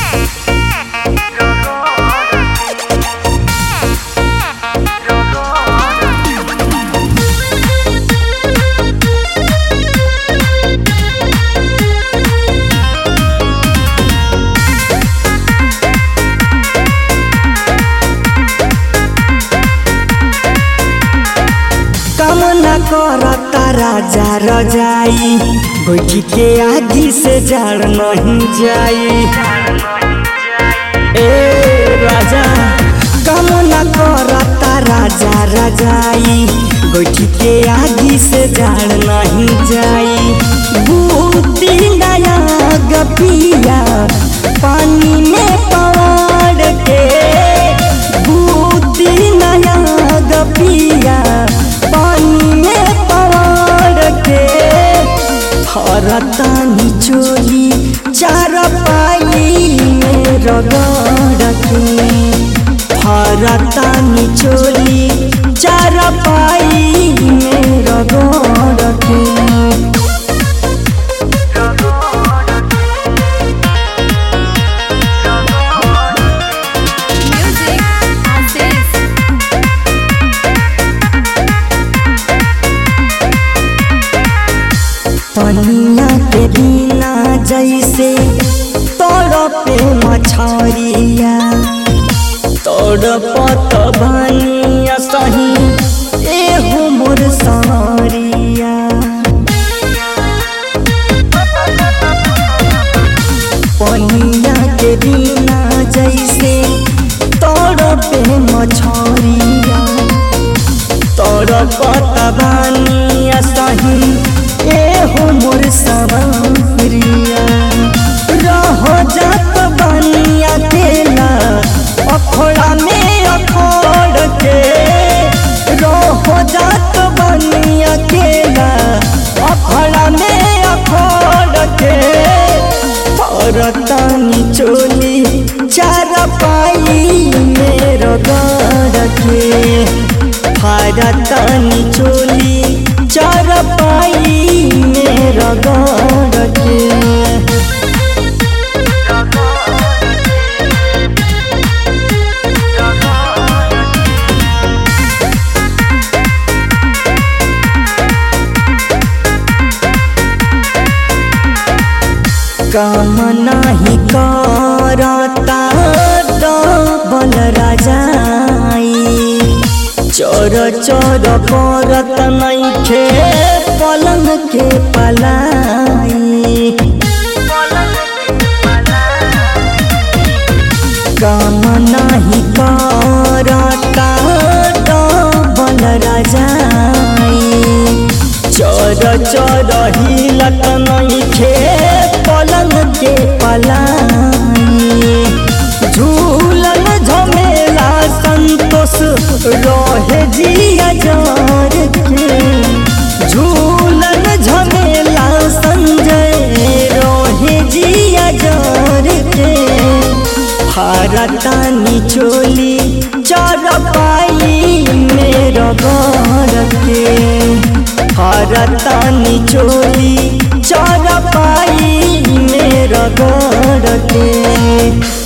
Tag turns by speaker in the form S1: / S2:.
S1: कामना करता राजा रजाई बैठी के आगी से जड़ नहीं जाई ए राजा कामना करता राजा रजाई बैठी के आगी से जड़ नहीं जाई बूटी नया गपिया पानी में पवाड़ के बूटी नया गपिया पानी में पवाड़ के हरतानी चोली चार पाई में रगड़ के हरतानी चोली चार पाई में रगड़ के
S2: Music Aziz.
S1: पनिया के बिना जैसे तड़पे मछरिया तड़पत बनिया सही एहो मोर सारिया पनिया के बिना जैसे तड़पे मछरिया तड़पत बनिया सही एहो मोर सवरिया रह जात बनिया तेला अखोड़ा में अखोड़ के रह जात बनिया तेला अखोड़ा में अखोड़ के औरतानी चोली चार पाई मेरो गड़ के भारतानी चोली चार पाई मेरो गड़ के काम नाही करता डबल राजाई चोर चोर करत नैखे पलंग के पलाई काम नाही करता डबल राजाई चोर चोर हिलत नैखे पलंग के पलाई झूलन झमेला संतोष रहे जिया जार के झूलन झमेला संजय रहे जिया जार के भारतानी चोली चर पाई मेरो घर के भारतानी चोली चर पाई मेरो घर के